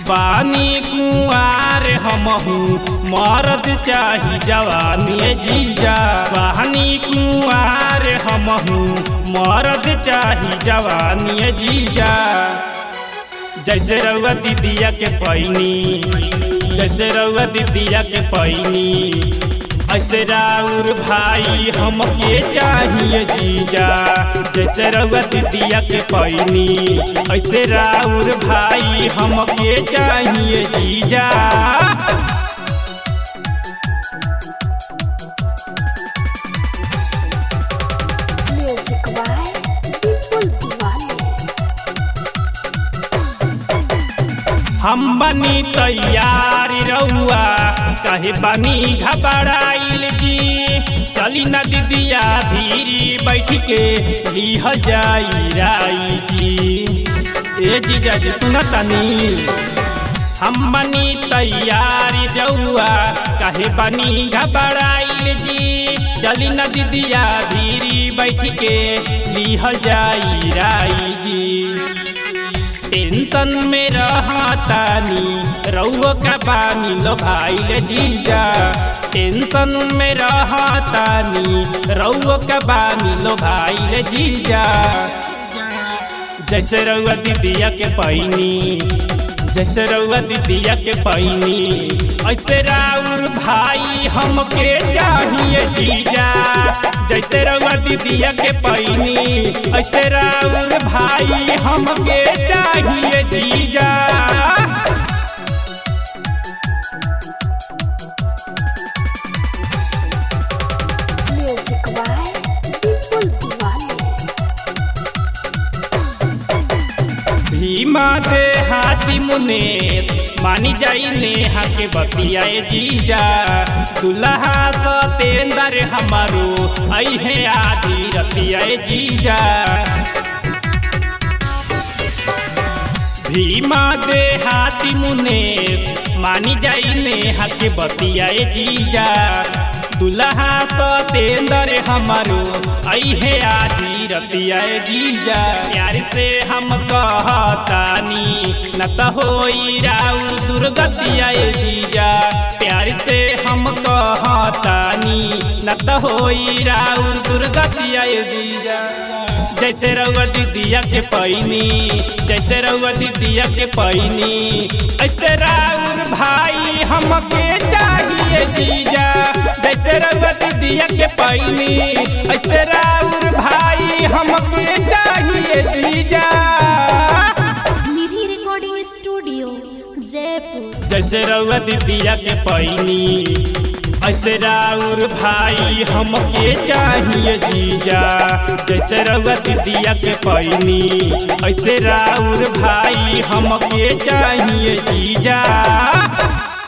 बानी कुआर हमहू मरद चाही जवानी जीजा बानी कुआर हमहू मरद चाही जवानी जीजा जैसे रउआ दीदिया के पैनी जैसे रउआ दीदिया के पैनी ऐसे राउर भाई हमके चाहिए जीजा जैसे रउआ दीदिया के पैनी ऐसे राउर भाई हमके चाहिए जीजा Music by Vipul Diwali. हम बनी तैयारी रउआ कहे बनी घबराइल जी चली न दीदिया भीरी बैठ के लिह जाई राई जी ए जीजा जी सुनतनी हम बनी तैयारी रउआ कहे बनी घबराइल जी चली न दीदिया भीरी बैठ के लिह जाई राई जी टेंशन में रहतानी रउआ का बानी लो भाई जीजा टेंशन में रहतानी रउआ का बानी लो भाई जीजा जैसे रउआ दीदिया के पैनी जैसे रउआ दीदिया के पैनी ऐसे राउर भाई हमके चाहिए जीजा जैसे रउआ दीदिया के पैनी ऐसे राउर भाई हमके चाहिए जीजा Music by Vipul Diwali. Bhima दे हाथी मुनेश मानी जाई नेहा के बतियाए जीजा दुल्हा सतेंदर हमारो ऐहे आधी रतियाए जीजा भीमा दे हाथी मुनेश मानी जाई नेहा के बतियाए जीजा दुल्हा सतेंदर हमारो ऐहे आधी रतियाए जीजा प्यार से हम कहतानी न त होई राउ दुर्गतियाए जीजा प्यार से हम कहतानी न त होई राउ दुर्गतियाए जीजा जैसे रउआ दीदिया के पैनी जैसे रउआ दीदिया के पैनी ऐसे राउर भाई हमके चाहिए जीजा जैसे रउआ दीदिया के पैनी ऐसे राउर भाई हमके चाहिए जीजा निधि रिकॉर्डिंग स्टूडियो जयपुर जैसे रउआ दीदिया के पैनी ऐसे राउर भाई हमके चाहिए जीजा जैसे रउआ दीदिया के पैनी ऐसे राउर भाई हमके चाहिए जीजा